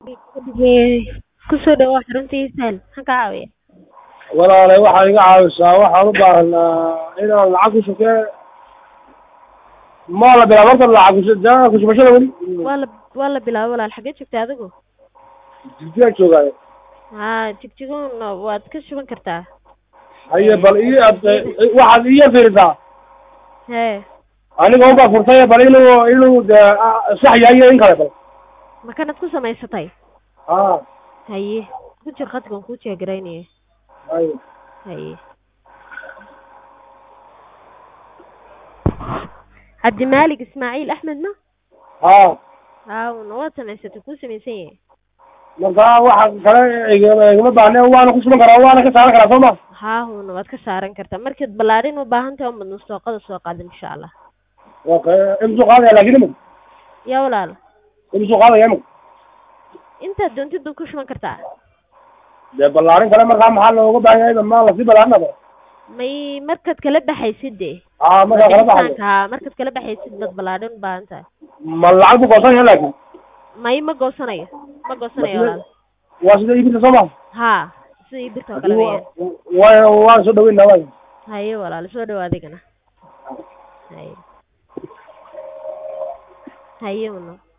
Kusoo dhawaad xaruntiisaan, maxaan kaa caawinayaa? Walaale waxaad iga caawisaa waxaan u baahnaa inaan lacag ku shubtee ma la bilaabay horta lacag kushubashada kushubashada weli Waa la waa la bilaabay walaal xagee joogtaa adigu? jigjigaan joogaayo Haa jigjigoon waad ka shuban kartaa. haye bal ii ad waxaad ii fiirisaa Hee aniga unbaa furtay bal inuu inuu dee sax yahay iyo in kale bal ma kanad ku samaysatay? haa Haye ku jir khadka waan kuu jeegaraynaya. haye Haye Cabdimaalig Ismaaciil Axmed ma? haa Haawna waad samaysatay kuu samaysan yahay. marka waxa kale igama igama baahne waana ku shuban karaa waana ka saaran karaa soo ma Haahuna waad ka saaran kartaa markaad ballaarin u baahan tahay uma nusooqada soo qaad insha Allah. okay imsuu qaadaya laakiin imika Yaa walaal imsuu qaadaya imika intaad doontid baad ku shuban kartaa. dee ballaarin kale markaa maxaa looga baahan yahay ma lasii ballaarinaba may markaad kala baxaysid dee haa markaa kala baxayo Bixitaanka, haa markaad kala baxaysid baad ballaarin u baahan tahay ma lacag bu goosan yahay laakiin may ma goosanayo ma goosanayo walaal waa sida iibinta soo ma haa sida ii birta oo kale weeyaan waa waan soo dhaweynaa waay haye walaal soo dhawaad adigana haye haye walaal